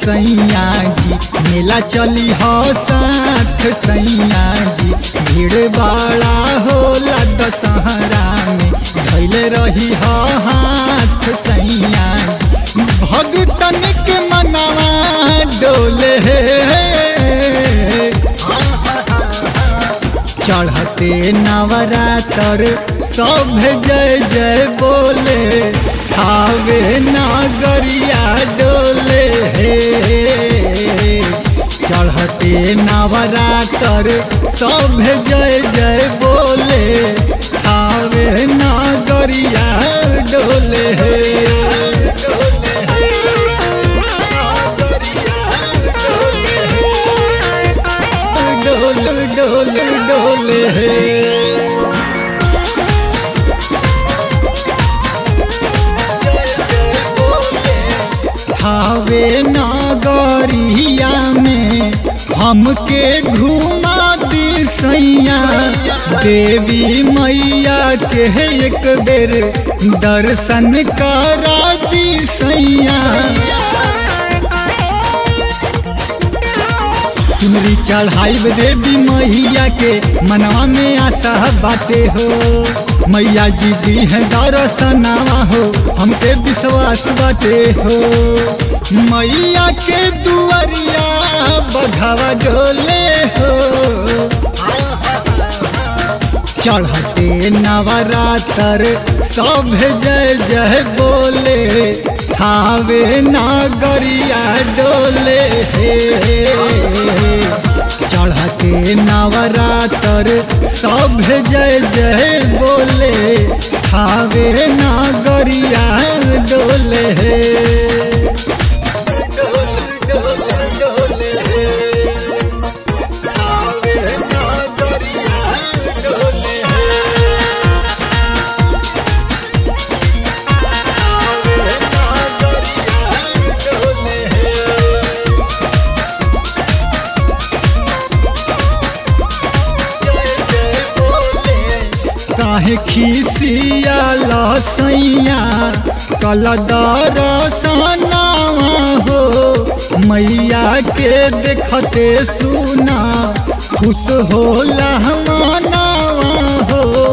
सैया जी मेला चली हो साथ सैया जी भीड़ बड़ा होला दशहरा में धैले रही हो हाथ सैया जी भगतन के मनवा डोले चढ़ते नवरातर सब जय जय बोले खावे नागरिया डोले चढ़ते नवरातर सब जय जय बोले खावे नागरिया डोले डोल डोल डोले खावे नागरिया में हमके घुमा दी सैया देवी मैया के एक बेर दर्शन करा दी सैया चुनरी चढ़ाई देवी मैया के मनवा में आता बाटे हो मैया जी दी है दर्शनावा हो हमके विश्वास बाटे हो मैया के दुआरिया बघावा डोले हो चढ़ते नवरातर सब जय जय बोले खावे नागरिया डोले चढ़ते नवरातर सब जय जय बोले खावे नागरिया डोले काहे खीसिया लसैया कल दरसनावा हो मैया के देखते सुना खुश होला मनावा हो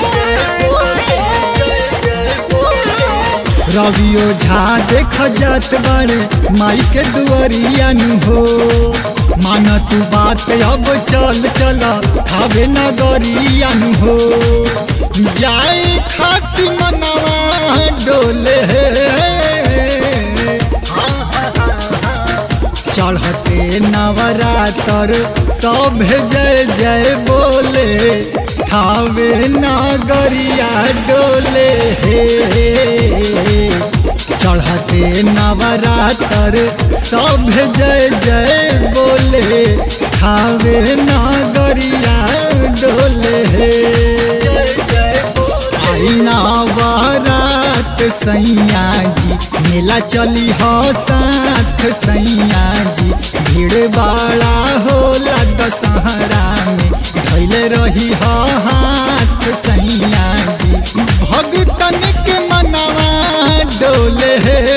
रवियो झा देख जात बड़े माई के दुआरिया नु हो मान तू बात अब चल चल खावे नगरिया नु हो जाए खाती मनवा डोले चढ़ते नवरातर सब जय जय बोले खावे नागरिया डोले चढ़ते नवरातर सब जय जय बोले खावे नागरिया डोले आई नवरात सैया जी मेला चली हो साथ सैया जी भीड़ बड़ा होला दशहरा में धैले रही हो हाथ सैया जी भगतन के मनवा डोले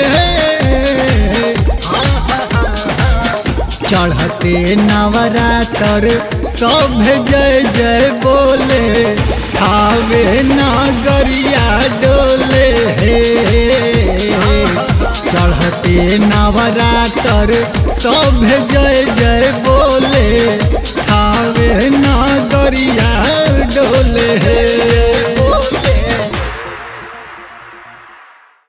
चढ़ते नवरातर सब जय जय बोले खावे नागरिया डोले चढ़ते नवरातर सब जय जय